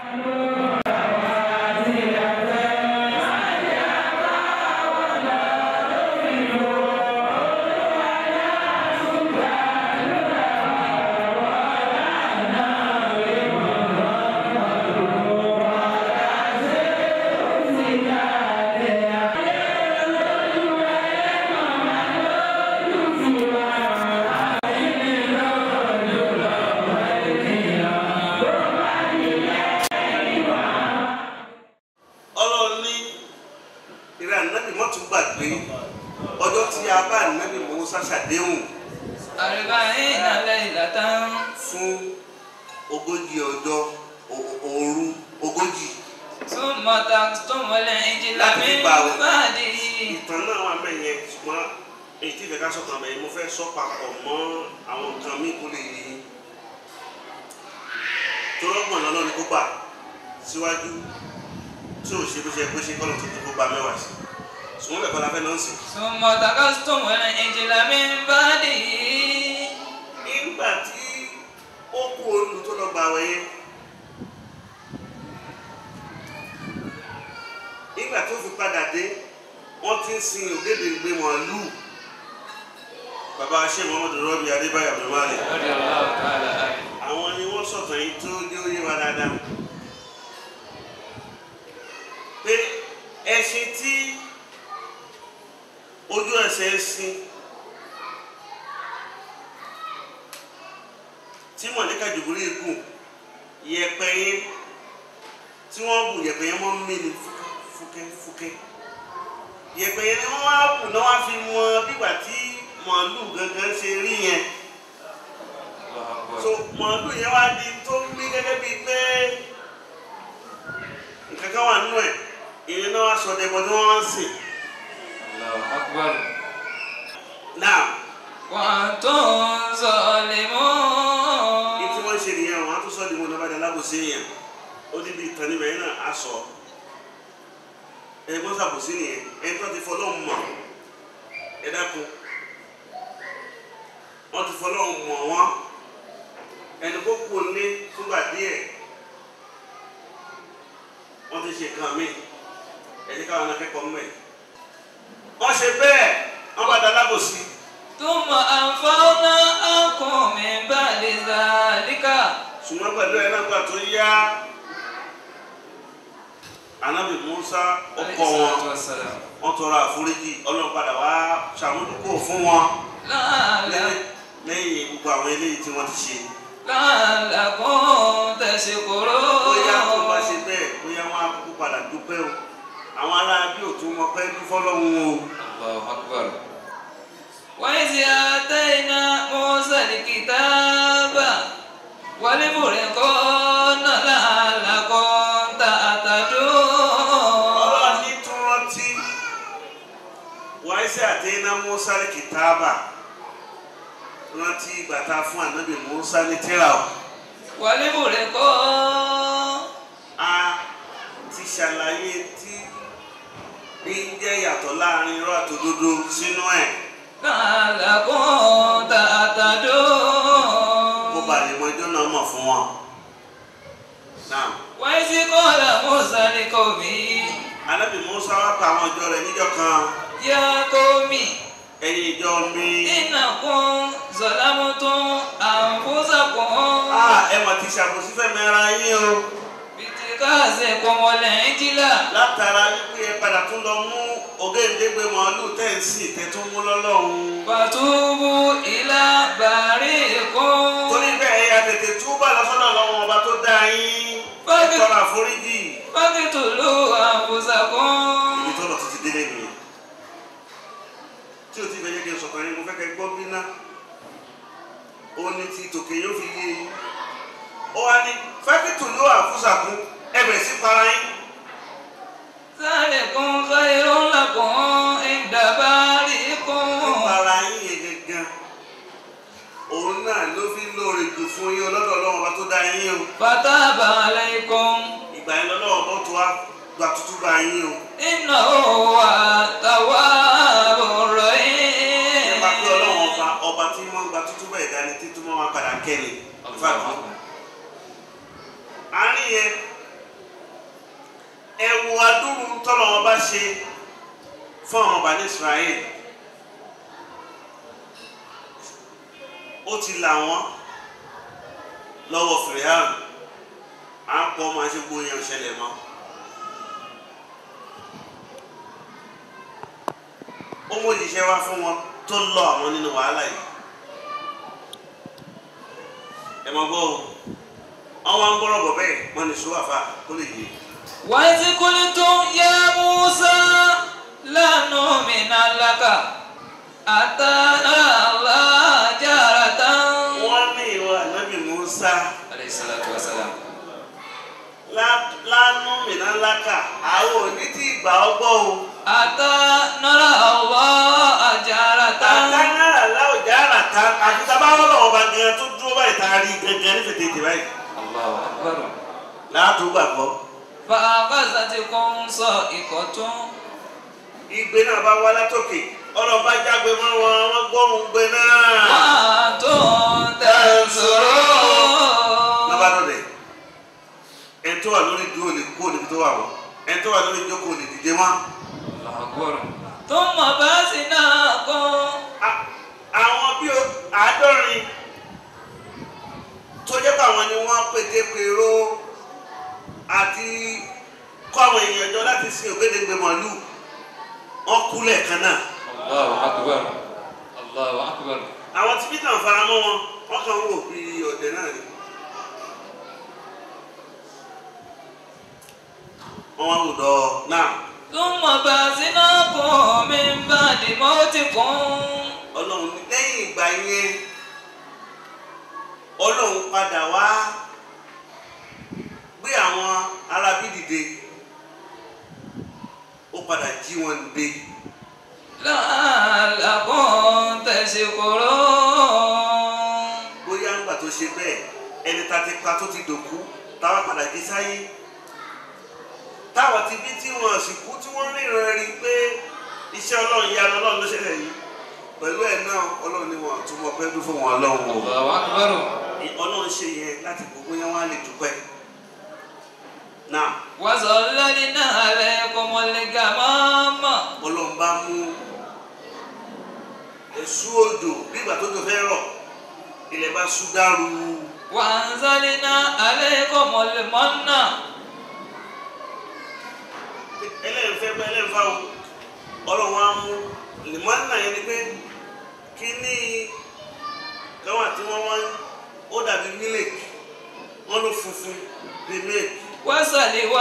ọlọ́run ní ìrẹ́ ànábì mọ́tò gbàgbé ọjọ́ tí a bá ànábì Mùsá ṣàdéhùn أربعين ليلة fún ogójì ọjọ́ o- òru ogójì ثم تختم العجل Láti من gbà wẹ̀. بعده ìtàn náà wà mẹ́yẹ ṣùgbọ́n èyí tí ìfẹ́ ká sọ̀tàn bẹ́ẹ̀ mo fẹ́ sọ papọ̀ mọ́ àwọn nǹkan míì kó lè yé yín torọ́gbọ̀n lọ́nà ni kó gbà síwájú tí ò ṣe bó ṣe bó ṣe kọ́ ló tuntun kó gba mẹ́wàá sí ṣùgbọ́n bẹ́ẹ̀ kọ́ la fẹ́ náà sìn. ثم تختم العجل من بعده nígbà tí ó kú olù tó lọ gbà wẹ̀yẹ nígbà tó fi padà dé wọ́n ti ń sin ògèdè gbé màálù bàbá ṣé muhammadu rọ́bì adébáyọ̀ abdulmalik رضي الله تعالى عنه àwọn ni wọ́n sọ̀tàn yìí tó dé oyé wa dáadáa pé ẹṣin tí ojú ẹsẹ̀ sin tí mọ̀lẹ́ka jòkúrú ikú yẹ̀pẹ̀ yẹn tí wọ́n bù yẹ̀pẹ̀ yẹn mọ́ mí ni fúkẹ́ fúkẹ́ fúkẹ́ yẹ̀pẹ̀ yẹn ni wọ́n wá bù náà wá fi mọ bígbà tí màálù gangan ṣe rí yẹn الله أكبر so màálù yẹn wá di tó ń mí gẹ́gẹ́ bíi pé nǹkan kan wà nínú ẹ̀ ìyẹn náà wá sọ dẹ́gbọ́n tí wọ́n wá ń sìn الله أكبر náà وأنتم ní ظالمون tí wọ́n ṣe nìyẹn wọ́n á tún sọ di wọn lọ́bàdàn alábòsí yẹn ó níbi ìtàn níbẹ̀ yẹn náà á sọ ẹni kó sàbòsí nìyẹn ẹni tó ti fọlọ́ mọ̀ ẹ dákun wọ́n ti fọlọ́ mọ̀ wọ́n ẹni kó kú ní fúgbà díẹ̀ wọ́n ti ṣe kan mí ẹni káwọn akẹ́kọ̀ọ́ mẹ́ wọ́n ṣe bẹ́ẹ̀ wọ́n bá da alábòsí. ثم أنفونا عنكم من بعد ذلك ṣùgbọ́n pẹ̀lú ẹ̀ náà gbà tó yá anabi musa ọkọ wọn والسلام wọn tọrọ àforíjì ọlọ́run padà wá ṣàmójúkò fún wọn لعل- lẹ́yìn- lẹ́yìn gbogbo àwọn eléyìí tí wọ́n ti ṣe لعلكم bóyá tó bá ṣe تشكرون bẹ́ẹ̀ bóyá wọn á kúkú padà dúpẹ́ o àwọn ará bí òtún wọn pẹ́ bí fọlọ́run o الله أكبر وإذ آتينا موسى الكتاب والفرقان لعلكم تهتدون ọlọ́run ní tún rántí wáyé àti iná musa ní kìtàbà rántí ìgbà tá a fún ànábì musa ní tírà o. والفرقان a ti ṣàlàyé tí bí ń jẹ́ yàtọ̀ láàrin irọ́ àtòdodo sínú ẹ̀ لعلكم kó تهتدون ba lè mọ ẹjọ́ náà mọ̀ fún wọn. Náà وإذ قال موسى لقومه anábì Musa wá pa àwọn ìjọ rẹ̀ níjọ́ kan يا قوم ẹ̀yin ìjọ mi. إنكم ظلمتم أنفسكم a ẹ mọ̀ ti ṣàkóso fẹ́mi ara yín o باتخاذكم العجل látara wípé ẹ padà tún lọ mú ògèǹdégbé màálù tẹ̀sí tẹ̀tún mú lọ́lọ́run. فتوبوا إلى بارئكم torí bẹ́ẹ̀ ẹ̀yà tètè túbà lọ́sọ́dọ̀ lọ́wọ́ ọba tó dá yín ẹ Fábí- tọrọ àforíjì. فاقتلوا أنفسكم ibi tó lọ tó ti délé nìyẹn tí o ti fẹ́ yẹ kí n sọ̀tàn yín mo fẹ́ kẹ́ gbọ́ bí ná ó ní ti tòkè yóò fi yé yín ó wá ní fẹ́kìtù ló àfúsàkún ẹbẹ̀ sí para yín ذلكم خير لكم عند بارئكم para yín yẹn gangan òun náà ló fi lóore jù fún yín ọlọ́dọ̀ ọlọ́wọ́n bá tó dá yín o فتاب عليكم ìgbà yẹn lọ́wọ́ bá tó wá gba tútú bá yín o إنه هو التواب الرحيم nípa pé ọlọ́wọ́n ọba ọba tí wọ́n gba tútú bẹ́ẹ̀ dání títú mọ́ wọn padà kẹ́ni. àárín yẹn wo adúrú tọ́lọ̀ wọn bá ṣe fún àwọn ọba ní Israel ó ti là wọ́n lọ́wọ́ fìrìhàn à ń pọ̀ máa ṣe gbóyè ọ̀ṣẹlẹ̀ mọ́. ó mú òjíṣẹ́ wá fún wọn tó lọ àwọn nínú wàhálà yìí ẹ mọ gbọ́ o wọn wá ń gbọ́rọ̀ bọ̀ bẹ́ẹ̀ wọn ní sùúrù àfa kó lè yé وإذ قلتم يا موسى لا نؤمن لك حتى نرى الله جهرة wọ́n ní ìwà ànábì Musa عليه الصلاة والسلام lá- lánú mìíràn lákà àwọn òní tí ìgbà ọgbọ́ o حتى نرى الله جهرة àtàkàrà láwùjá àràtà àti tábàwọ́ lọ́wọ́ bá gẹ́gẹ́ tó dúró báyìí tá a rí gẹ́gẹ́ ní fètètè báyìí الله أكبر láàtú gbàgbọ́ فأخذتكم صائقة ìgbé náà bá wá látòkè ọlọ́ba jágbe mọ́ wọn wọ́n gbóhùn gbé náà. وأنتم تنظرون lọ́ba lọ́dẹ̀ ẹni tó wà lórí dúró lè kó níbi tó wà wọ́n ẹni tó wà lórí jókòó lè dìde wọ́n. الله أكبر ثم بأسناكم A- àwọn bí o- àádọ́rin tó jẹ́ pé àwọn ni wọ́n pété pèrò àti kọ́ àwọn èèyàn jọ láti sin ògbédègbè màálù wọ́n kú lẹ́ẹ̀kan náà الله أكبر الله أكبر àwọn tí peter fara mọ́ wọn wọ́n kàn ń wò bí ọ̀dẹ̀ náà ni wọ́n wá wò dọ́ náà ثم بأسناكم من بعد موتكم ọlọ́run ní lẹ́yìn ìgbà yẹn ọlọ́run padà wá gbé àwọn arábí dìde ó padà jí wọn dé لعلكم تشكرون bóyá ńgbà tó ṣe bẹ́ẹ̀ ẹni tá ti pa tó ti dòkú táwa padà jí sáyé táwọn ti bí tí wọn sì kú tí wọ́n ríran rí pé iṣẹ́ ọlọ́run yanu ọlọ́run ló ṣẹlẹ̀ yìí pẹ̀lú ẹ̀ náà ọlọ́run ni wọn túmọ̀ pẹ́ dún fún wọn ọlọ́run o. الله أكبر ọlọ́run ṣe yẹn láti gbogbo yẹn wá lè dúpẹ́ náà وظللنا عليكم الغمام ọlọ́run bá mú èṣù odò nígbà tó tó fẹ́ rọ̀ ilẹ̀ bá ṣú dàrú وأنزلنا عليكم المن ẹlẹ́nfẹ́ bá ẹlẹ́nfà o ọlọ́run á mú lèmọ́nà yẹn ni pé kíní káwọn àti wọn wá ó dàbí mílíkì wọn ló funfun bíi mílíkì وسلوى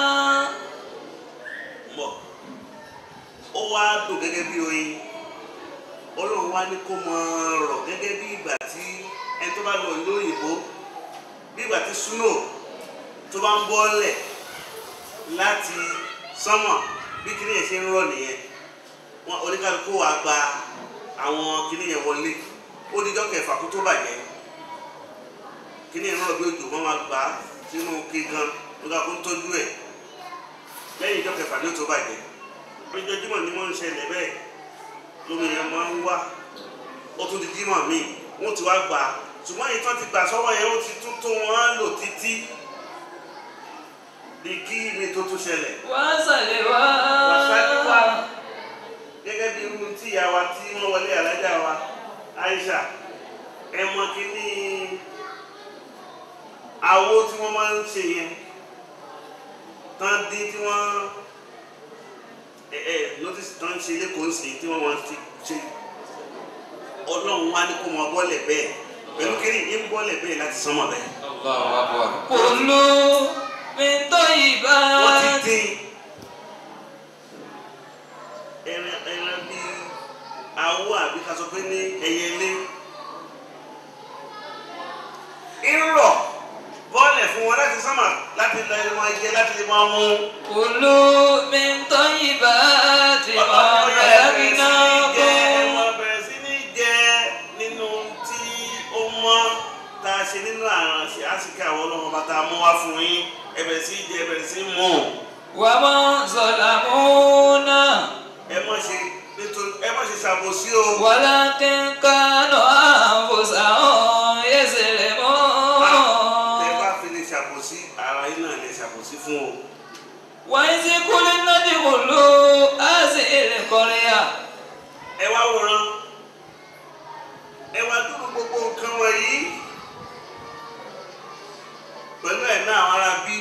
mọ̀ ó wá dùn gẹ́gẹ́ bí oyin ọlọ́run wá ní kó máa rọ̀ gẹ́gẹ́ bí ìgbà tí ẹni tó bá lọ ìlú òyìnbó bí ìgbà tí snow tó bá ń bọ́lẹ̀ láti sánmọ̀ bí kíní yẹn ṣe ń rọ̀ nìyẹn wọn oníkálukú wa gba àwọn kíní yẹn wọlé ó dídọ́ kẹfà kó tó bàjẹ́ kíní yẹn rọ̀ bí òjò wọn máa gbà á sínú kíkan nígbà kó ń tọ́jú ẹ̀ lẹ́yìn ìjọ kẹfà ní ó tó bàjẹ́ ojoojúmọ́ ni wọ́n ń ṣẹlẹ̀ bẹ́ẹ̀ lómi yẹn máa ń wá ó tún di jímọ̀ míì wọ́n ti wá gbà á ṣùgbọ́n èyí tó ti gbà sọ́wọ́ yẹn ó ti tún tó wọn lò títí bí kí mi tó tún ṣẹlẹ̀ وسلوى Wàsálíwá. gẹ́gẹ́ bí irú tí ìyá wa tí wọ́n wọlé alájà wa Aisha ẹ mọ kíní àwo tí wọ́n máa ń ṣe yẹn tán dín tí wọ́n ẹ ẹ notice tán ṣe lẹ́kọ̀ọ́ sí tí wọ́n máa ti ṣe ọlọ́run wá ní kó mọ bọ́ọ̀lẹ̀ bẹ́ẹ̀ pẹ̀lú kíní ń bọ́ọ̀lẹ̀ bẹ́ẹ̀ láti sánmọ̀ bẹ́ẹ̀ الله أكبر كلوا من wọ́n ti طيبات dín ẹran ẹran bíi awọ àbí ká sọ pé ní ẹyẹlé irọ́ bọ́ọ̀lẹ̀ fún wọn láti sánmà láti lọ ẹni wọn jẹ láti lè máa mú كلوا من طيبات ما رزقناكم bẹ̀rẹ̀ sí ní jẹ nínú tí ó mọ́ tá a ṣe nínú àrùn àṣìkè àwọn ọlọ́mọ bàtà mú wá fún yín ẹ bẹ̀rẹ̀ sí jẹ ẹ bẹ̀rẹ̀ sí mú وما ظلمونا ẹ má ṣe nítorí ẹ má ṣe ṣàbòsí o. ولكن كانوا أنفسهم tẹ يظلمون bá fi lè ṣàbòsí ara yín náà lè ṣàbòsí fún o وإذ قلنا ادخلوا هذه القرية ẹ wá wòran ẹ wá dúró gbogbo nǹkan wọ̀nyí pẹ̀lú ẹ̀ náà àwọn ará bí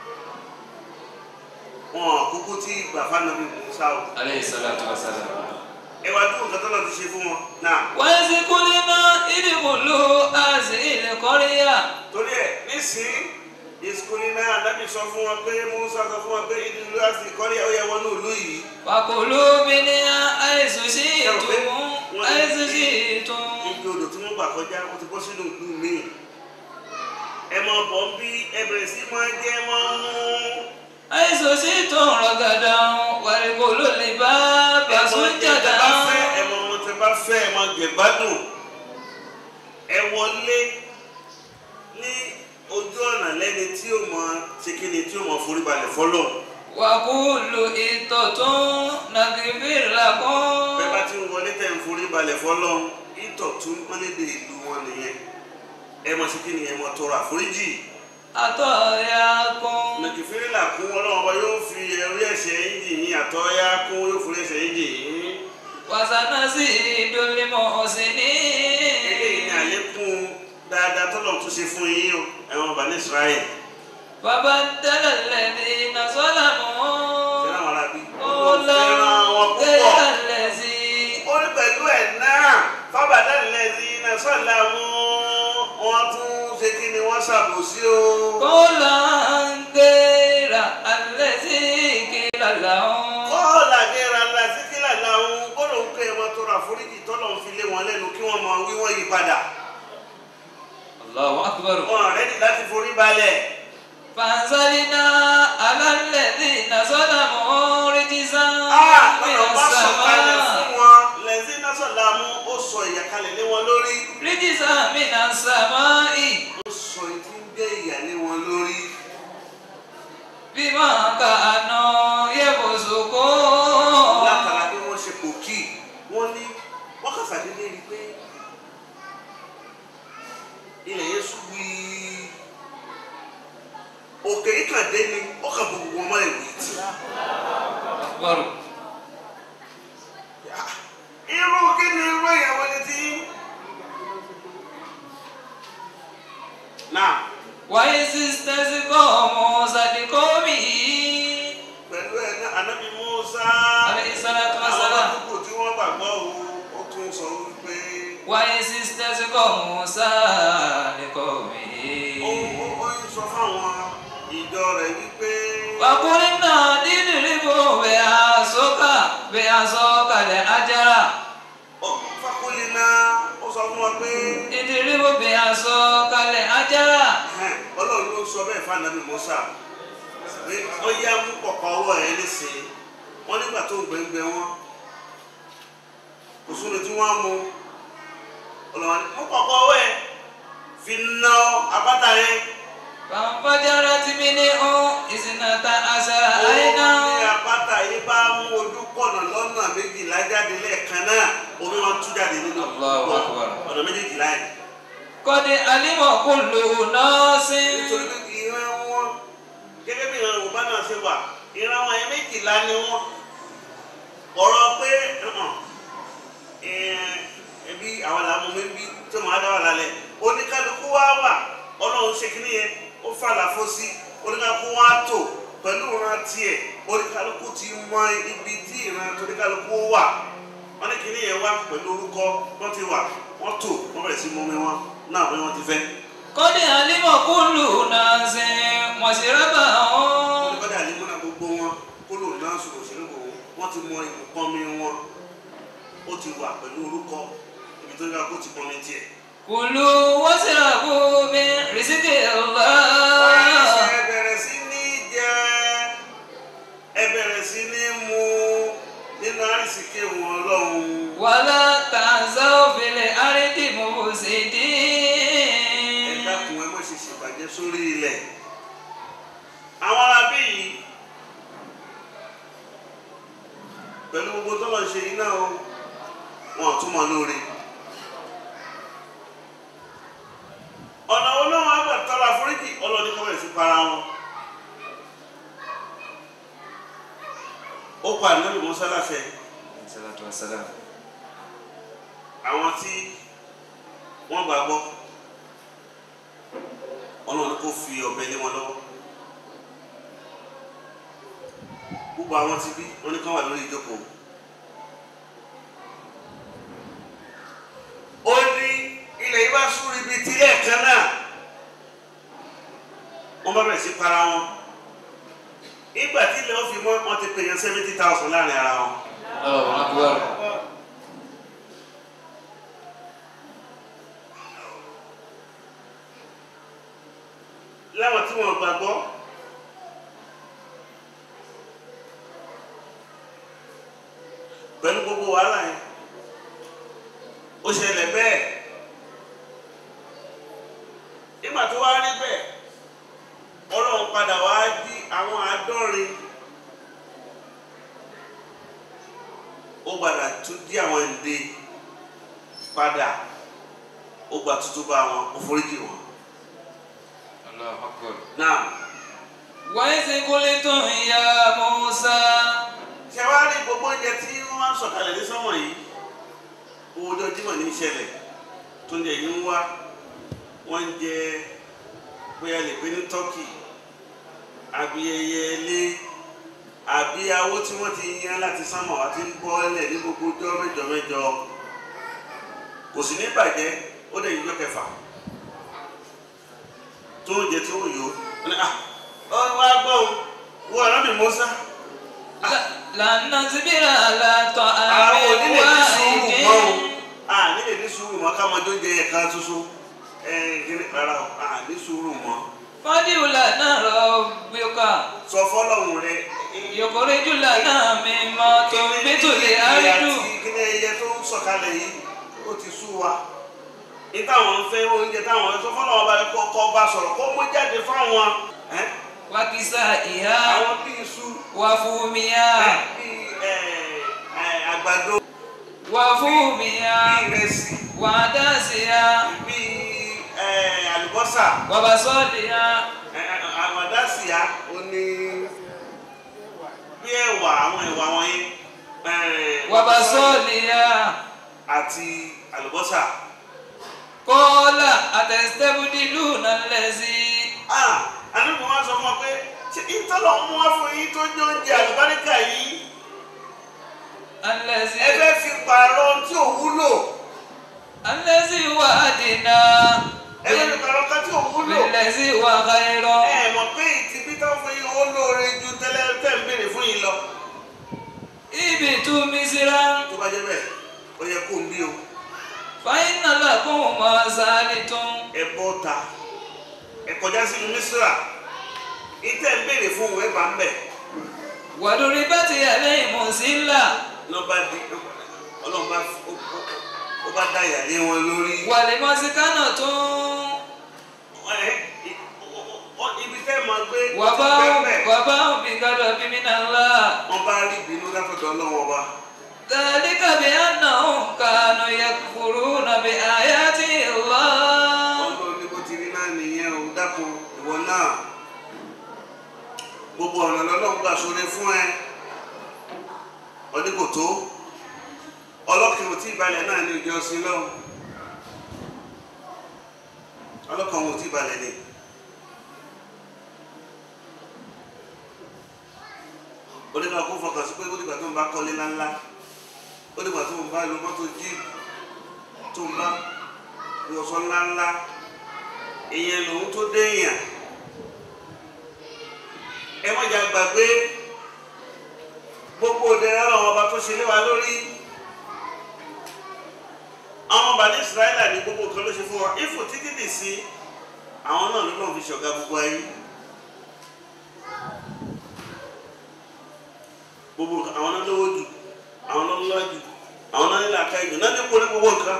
wọn kúkú tí gbàfà náà bí Musa o عليه الصلاة والسلام ẹ wá dúró nǹkan tó lọ ti ṣe fún wọn náà وإذ قلنا ادخلوا هذه القرية torí ẹ nísìnyí ìsukùnrin náà dábì sọ fún wọn pé Musa sọ fún wọn pé ìdílé láti kọ́lé ó yẹ wọnú ìlú yìí وكلوا منها حيث شئتم حيث شئتم ibi odò tí wọ́n gbà kọjá wọ́n ti bọ́ sínú ìlú míì ẹ máa bọ̀ ń bí ẹ bẹ̀rẹ̀ sí máa jẹ́ wọ́n mú. حيث شئتم رغدا وادخلوا الباب سجدا ẹ mọ ọmọ tẹ bá fẹ́ ẹ máa jẹ gbádùn ẹ wọlé ní ojú ọ̀nà lẹ́ni tí ó mọ ṣe kí ni tí ó mọ forí balẹ̀ fọlọ́ وقولوا إطة نغفر bẹ́ẹ̀ bá لكم ti ń wọlé tẹ̀ ń forí balẹ̀ fọlọ́ ìtọ̀ tún wọ́n lè dé ìlú wọn nìyẹn ẹ mọ ṣe kí ni ẹ mọ tọrọ àforíjì خطاياكم nàìjíríà là kún ọlọ́run ọba yóò fi ẹrú ẹ̀ṣẹ̀ yín jì yín àtọ́yá kún yóò forí ẹ̀ṣẹ̀ yín jì yín. وسنزيد eléyìí ni المحسنين àlékún dáadáa tọ́lọ̀ tún ṣe fún yín o ẹ̀wọ̀n ọba ní Israẹli. فبدل الذين ṣé ظلموا láwọn arábí. قولا fẹ́ràn wọn غير púpọ̀. الذي ó ní pẹ̀lú ẹ̀ náà fábàdà lẹ́sìn iná sọ́là mú wọn tún ṣe kí ni wọ́n ṣàbòsí o. قولا غير الذي قيل لهم kọ́ọ̀là gẹ́ra lásìkílà làwọn gbọ́dọ̀ ń pè wọn tó ra foríjì tọ́lọ̀ ń fi lé wọn lẹ́nu kí wọ́n máa wí wọ́n yí padà. الله أكبر wọn rẹ́dì láti forí balẹ̀. فأنزلنا على الذين ظلموا رجزا Ah, من lọ́nà bá sọ̀kalẹ̀ السماء fún wọn lẹ́sìn iná sọ̀là mú ó sọ ìyàkalẹ̀ lé wọn lórí. رجزا من السماء ó sọ etí ń gbé ìyà lé wọn lórí. بما كانوا يفسقون látara bí wọ́n ṣe kò kí wọ́n ní wọ́n kà sàdédé rí i pé ilẹ̀ yẹn sùn wíí òkè yìí kàn dé ni ó kàn bọ̀ gbogbo ọmọ ìwé tì. أكبر irú kí ni irú ìyàwó ni tí. náà وإذ استسقى موسى لقومه pẹ̀lú ẹ̀ ní anábì Musa عليه الصلاة àwọn والسلام àdúgbò tí wọ́n gbàgbọ́ o ó tún sọ wípé وإذ استسقى موسى ó لقومه ó ó ń sọ fáwọn ìjọ rẹ̀ wípé. وقلنا اضربوا بعصاك بعصاك الحجر fakulina ó sọ fún wa pé اضربوا بعصاك الحجر ẹhẹ́n, ọlọ́run ló sọ bẹ́ẹ̀ fún anabi musa pé ó yá mú pọ̀pọ̀ ọwọ́ ẹ̀ nísìnyí wọ́n nígbà tó ń gbẹ̀ngbẹ̀ wọn kò sóni tí wọ́n á mú ọlọ́run ní mú pọ̀pọ̀ ọwọ́ ẹ̀ fi ná apáta yẹn فانفجرت منه اثنتا عشر ó ní عينا apáta yìí bá mú ojú pọ̀nà lọ́nà méjìlá jáde lẹ́ẹ̀kan náà omi wọn tú jáde nínú Allahu Akbar. ọ̀nà méjìlá yẹn. قد علم كل ناس nítorí pé ìran wọn gẹ́gẹ́ bí ìran yorùbá náà ṣe wà ìran wọn yẹn méjìlá ni wọn ọ̀rọ̀ pé uh-uh, eh, ẹbí àwọn làwọn mi bí tó máa dá wà lálẹ́ oníkálukú wá wà ọlọ́run ṣe kí nìyẹn ó fàlàfó sí oníkálukú wá tò pẹ̀lú ìran tiẹ̀ oníkálukú ti mọ ibi tí ìran toníkálukú wà wọ́n ní kí nìyẹn wá pẹ̀lú orúkọ wọ́n ti wà wọ́n tò wọ́n bẹ̀rẹ̀ sí mú mi wọn náà bí wọ́n ti fẹ́. قد علم كل ناس مشربهم oníkọ́dà ní múná gbogbo wọn kó lò náà sọ̀rọ̀ òṣèlú kò wọ́n ti mọ ìpọ́nmi wọn ó ti wà pẹ̀lú orúkọ ibi tó ń ga kó ti pọ́nmi tiẹ̀. كلوا واشربوا من رزق wọ́n الله ẹ bẹ̀rẹ̀ sí ní jẹ ẹ bẹ̀rẹ̀ sí ní mu nínú àrísìkí wọn lọ́hùn. ولا تعثوا في الأرض ẹ مفسدين dákun ẹ má ṣe ṣèbàjẹ́ sórí ilẹ̀. àwọn arábí yìí pẹ̀lú gbogbo tó lọ ṣe iná o wọn ò túmọ̀ lóore. ọ̀nà olóhùn àgbà tọ́lá foríjì ọlọ́ọ̀ni kọ́ bẹ̀rẹ̀ sí para wọn. pa ànábì Mùsá láṣẹ salatu wa salam. àwọn tí wọ́n gbàgbọ́ ọlọ́run kò fi ọ̀bẹ lé wọn lọ́wọ́ gbogbo àwọn tí bí wọ́n ní kán wà lórí ìjókòó ó ní ilẹ̀ yìí bá súnrí bíi tilẹ̀ kan náà wọ́n bá bẹ̀rẹ̀ sí para wọn nígbà tí ilẹ̀ ó fi mọ́ wọn ti pè yàn seventy thousand láàrin ara wọn. Allahu akbar. láwọn tí wọn gbàgbọ́ pẹ̀lú gbogbo wàhálà yẹn ó ṣẹlẹ̀ bẹ́ẹ̀ nígbà tó wá rí bẹ́ẹ̀ ọlọ́run padà wá di àwọn àádọ́rin ó padà tún dí àwọn ìdè padà ó gba tuntun bá wọn ó foríjì wọn Allahu akbar. náà. وإذ قلتم يا موسى ṣe wá rí gbogbo oúnjẹ tí wọ́n máa ń sọ̀kalẹ̀ ní sọ́mọ̀ yìí owó ọjọ́ jímọ̀ ní ìṣẹ̀lẹ̀ tó ń jẹ yìí ń wá wọ́n ń jẹ bóyá lè pé ní tọ́kì àbí ẹyẹ ilé àbí awó tí wọ́n ti yan láti sánmọ̀ àti ń bọ́ ẹlẹ̀ ní gbogbo ọjọ́ mẹ́jọ mẹ́jọ kò sì ní bàjẹ́ ó dẹ̀ yíjọ́ kẹfà tó ń jẹ tí ó yó ọ wá gbọ́ o wọ́n ọ̀rọ̀ mi Mùsá. لن نصبر على طعام àwọn onílé ní sùúrù mọ́ o واحد a nílé ní sùúrù mọ́ ká máa jó jẹ ẹ̀ka ṣoṣo ẹ̀ kiri rárá o a ní sùúrù mọ́ فادع لنا ربك sọ fọlọ́hún rẹ يخرج لنا مما تنبت الأرض kí ni ẹyẹ tó ń sọ̀kalẹ̀ yìí ó ti sú wa ní táwọn ń fẹ́ oúnjẹ táwọn ń sọ fọlọ́hún bá kọ́ kọ́ bá sọ̀rọ̀ kó mú jáde fáwọn ẹ́ وكسائها àwọn bíi iṣu وفومها ẹ́, bíi ẹ̀, ẹ̀, àgbàdo وفومها bíi ìrẹsì وعدسها bíi ẹ̀, àlùbọ́sà. وبصلها àmàdásíà ó ní bí ẹ̀wà àwọn ẹ̀wà wọ̀nyí eh, وبصلها àti àlùbọ́sà. قال أتستبدلون الذي Ah, àdúgbò wọn sọ fún ọ pé ṣé ìtọ́lọ̀ mú wá fún yín tó jẹ́ oúnjẹ àlùbáríkà yìí الذي ẹ fẹ́ fi pààrọ̀ ohun tí ò wúlò الذي وعدنا ẹ fẹ́ fi pààrọ̀ kan tí ò wúlò بالذي هو خير ẹ mọ̀ pé ìtìbí tó fún yín ó lóore ju tẹ́lẹ̀ tẹ́ ń béèrè fún yín lọ. اهبطوا مصرا tó bá jẹ́ bẹ́ẹ̀ ó yẹ kó ń bí o فإن لكم ما سألتم ẹ bọ́ ta ẹ kọjá sínú mísírà ìtẹ́ ń béèrè fún òun ẹ bá ń bẹ̀. وضربت عليهم الذلة lọ́ba di ọlọ́run bá ó- ó- ó bá dá ìyàlé wọn lórí. والمسكنة Ẹ, i- ọ- ọ- ibi tẹ́ máa gbé وباءوا bẹ́ẹ̀ وباءوا بغضب من الله wọ́n bá rí ìbínú látọ̀dọ̀ ọlọ́run ọba. ذلك بأنهم كانوا يكفرون بآيات الله ọlọ́run ní bó ti rí náà nìyẹn o dákun ìwọ náà gbogbo ọ̀nà lọ́lọ́run gbà sóre fún ẹ ọdún kò tó ọlọ́kàn ò tí ì balẹ̀ náà ní ìjọsìn lọ́hùn ọlọ́kàn ò tí ì balẹ̀ ni. ó ní ká kó fọkàn sí pé ó dìgbà tó ń bá kọ́lé ńláńlá ó dìgbà tó ń bá lo mọ́tò jíìpù tó ń bá ìwọ̀sán ńláńlá èèyàn lòun tó déèyàn ẹ má jà gbàgbé gbogbo òdèrè ọlọ́run ọba tó ṣe lé wa lórí àwọn ọba ní Ísírẹ́lì ní gbogbo kan ló ṣe fún wa ifo títí dì sí àwọn náà ló lọ́n fi ṣọ̀gá gbogbo ayé gbogbo nǹkan- àwọn náà lówó jù àwọn náà lọ́lá jù àwọn náà nílò àká ìjù náà ní kó ní gbogbo nǹkan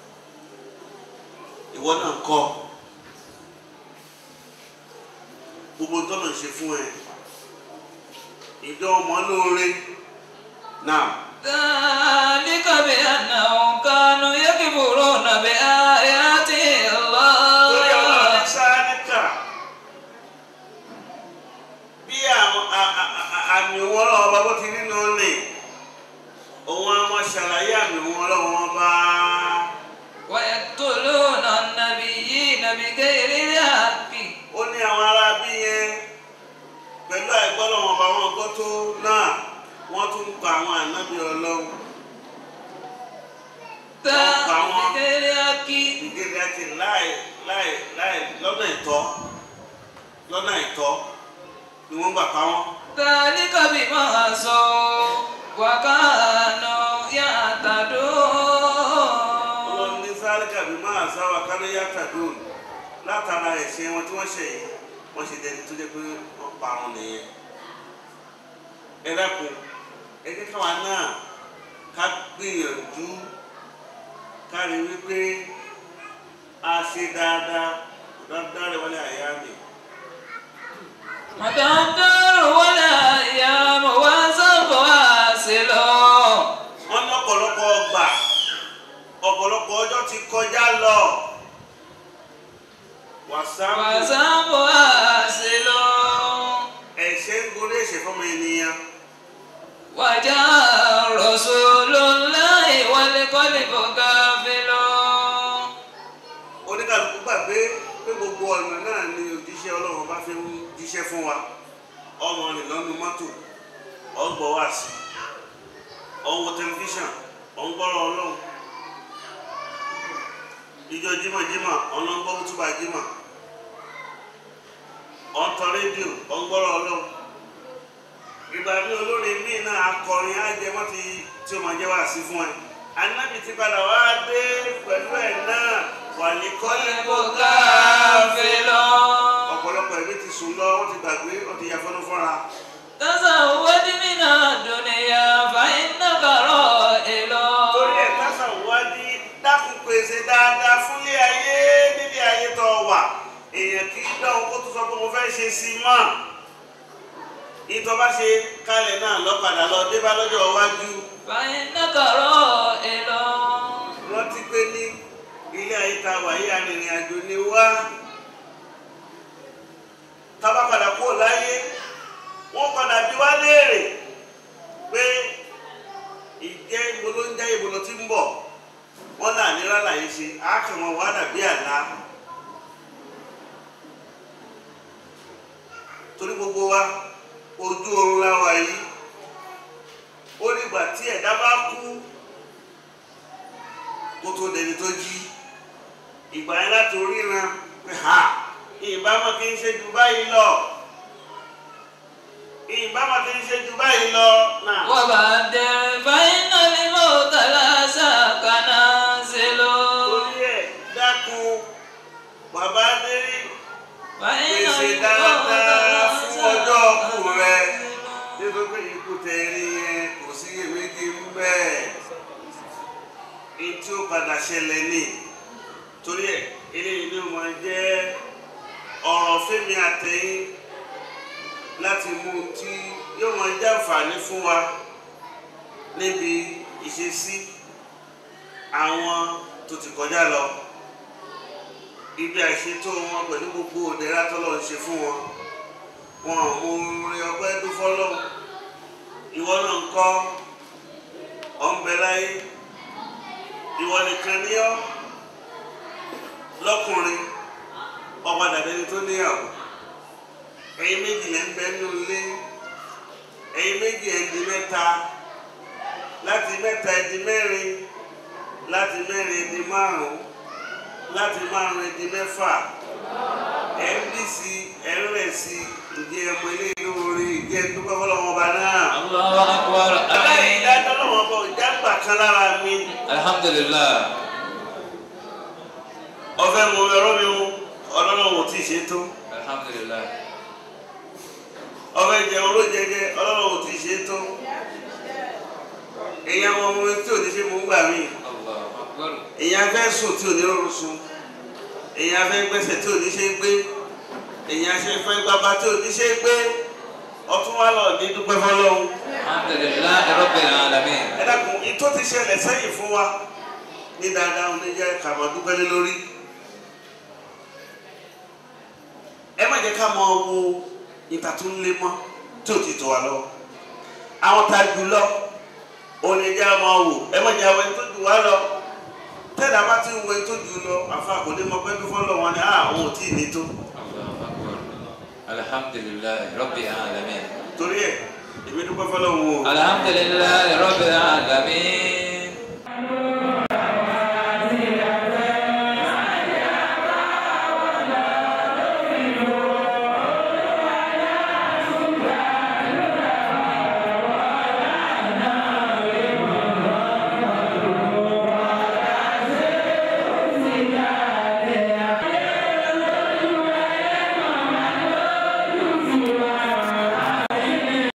ìwọ náà kọ́ gbogbo tọ́nà ṣe fún ẹ ìjọ ọmọ lóore náà ذلك بأنهم كانوا يكفرون بآيات torí àwọn الله àdìsáníkà bí àwọn a- a- a- àmì òun ọlọ́run ọba bó ti rí nù ní òun á máa ṣàlàyé àmì òun ọlọ́run ọba ويقتلون النبيين بغير الحق ó ní àwọn ará bí yẹn pẹ̀lú àìgbọ́lọ́wọ́n ọba wọn gbọ́ tó náà wọ́n tún ń pa àwọn ànábì ọlọ́run بغير الحق ìdílé àti láì láì láì lọ́nà ìtọ́ lọ́nà ìtọ́ ni wọ́n gbà pa wọ́n. ذلك بما عصوا وكانوا يعتدون ọlọ́run ní sáré kàbí máa sáwà kálẹ̀ yàtà dùn látara ẹ̀ṣẹ̀ wọn tí wọ́n ṣẹ̀ yìí wọ́n ṣe dẹni tó jẹ́ pé wọ́n pa wọn nìyẹn. ẹ dákun ẹ jẹ́ káwa náà ká gbìyànjú ká rí wípé a ṣe dáadáa dáadáa rẹ̀ wọlé àyà mi. وتنكر ولا أيام وسوف واصل wọ́n ní ọ̀pọ̀lọpọ̀ ọgbà ọ̀pọ̀lọpọ̀ ọjọ́ ti kọjá lọ. wàsáàpù وسوف واصل ẹ̀ṣẹ̀ ń gorí ẹ̀ṣẹ̀ fọmọ ènìyàn. وجاء رسول الله والقلب غافل oníkàlùkù gbàgbé pé gbogbo ọ̀nà náà ni òjíṣẹ́ ọlọ́run bá fi ń jíṣẹ́ fún wa ọmọ rìn lọ́nu mọ́tò ọgbọ̀ wá sí ọwọ́ tẹlifíṣàn ọ̀ngbọ́rọ̀ ọlọ́run ìjọ jímọ̀jímọ̀ ọlọ́ngbọ́ túbà jímọ̀ ọ̀ntọ́ rédíò ọ̀ngbọ́rọ̀ ọlọ́run ìgbà mi olórin míì náà akọrin ajẹmọ́ ti tí o máa jẹ́ wá sí fún ẹ anábì ti padà wá dé pẹ̀lú ẹ̀ náà wà ní kọ́lé قلب غافل ọ̀pọ̀lọpọ̀ ẹ̀mí ti sùn lọ wọ́n ti gbàgbé wọ́n ti ya fọ́nú fọ́ra. تزود من الدنيا فإنك رائل torí ẹ̀ tásà wádìí dákun pèsè dáadáa fúnlé ayé nílé ayé tó wà èèyàn kì í dáhùn kó tó sọ pé mo fẹ́ ṣe sí i mọ́ ìtọ́ bá ṣe kálẹ̀ náà lọ́padà lọ dé bá lọ́jọ́ iwájú فإنك رائل rántí pé ní ilé ayé ta wà yí arìnrìn àjò ni wá tábà padà kúrò láyé wọ́n padà bí wá léèrè pé ìjẹ́ ibo ló ń jẹ́ ibo ló ti ń bọ̀ wọ́n náà ní rálá yìí ṣe àákàmọ́ wà dàbí àlá torí gbogbo wa ojú oorun la wà yìí ó nígbà tí ẹ̀dá bá kú kó tó dẹni tó jí ìgbà yẹn láti oríran pé ha ìbámu kì í ṣe jù báyìí lọ ìbámu kì í ṣe jù báyìí lọ náà. وبعدين فإن الموت لا شك نازل torí ẹ̀ dákun bàbá dérí فإن pèsè الموت dáadáa لا fún شك ọjọ́ ọkù rẹ نازل nítorí pé ikú tẹ̀rí yẹn kò sí iyèméjì ń bẹ́ẹ̀ èyí tí ó padà ṣẹlẹ̀ ní torí ẹ̀ eléyìí ló máa jẹ́ ọ̀rọ̀ fẹ́mi àtẹ̀yìn láti mú un tí yóò máa jẹ́ àǹfààní fún wa níbi ìṣesí àwọn tó ti kọjá lọ ibi àìṣètò wọn pẹ̀lú gbogbo òdẹ́rà tọ́lọ́ ń ṣe fún wọn wọn ò mú orin ọpẹ́ dúfọ́ lọ́wọ́ ìwọ náà ń kọ́ ọ̀nbẹ láyé ìwọ nìkan ní ọ́ lọ́kùnrin ọ̀padà dẹni tó níyàwó ẹ̀yin méjì lẹ́ ń bẹ nínú ilé ẹ̀yin méjì ẹ̀ di mẹ́ta láti mẹ́ta ẹ̀ di mẹ́rin láti mẹ́rin ẹ̀ di márùn-ún láti márùn-ún ẹ̀ di mẹ́fà ẹ̀ ń bí sí ẹ̀ ń rẹ̀ sí ìdí ẹ̀mọ ilé lórí ìdí ẹ̀ dúpẹ́ fọlọ́wọ́n ọba náà. الله أكبر aláì آمين dájọ́ lọ́wọ́ bọ̀ ìjágbà kan lára mi الحمد لله ọ̀fẹ́ mo ẹ̀rọ mi o ọlọ́run ò tí ì ṣe tó الحمد لله ọ̀fẹ́ jẹun ló jẹjẹ ọlọ́run ò tí ì ṣe tó èèyàn ọmọ mi tí ò ní ṣe mú gbà mí الله أكبر èèyàn fẹ́ sùn tí ò ní rọrùn sùn èèyàn fẹ́ gbẹ́sẹ̀ tí ò ní ṣe gbé èèyàn ṣe fẹ́ gbàgbà tí ò ní ṣe gbé ọtún wà lọ ní dúpẹ́ fọlọ́run الحمد لله رب العالمين ẹ dákun ìtó ti ṣẹlẹ̀ sẹ́yìn fún wa ní dáadáa oníjẹ́ kàmọ́ dúpẹ́ lé lórí ẹ má jẹ́ ká mọ wo ìta tó ń lé mọ́ tí ò ti tó wa lọ àwọn tá a jù lọ òun lè jẹ́ àwọn wò ẹ má jẹ́ àwọn ẹni tó jù wá lọ tẹ́lẹ̀ a bá ti ń wo ẹni tó jù lọ àfa kò ní mọ pé bí fọ́lọ́ wọn ni àwọn ò tí ì ní tó Allahu akbar. Alhamdulillahi rabbil alamin. torí ẹ̀ èmi dúpẹ́ fọ́lọ́ wọn o Alhamdulillahi rabbil alamin.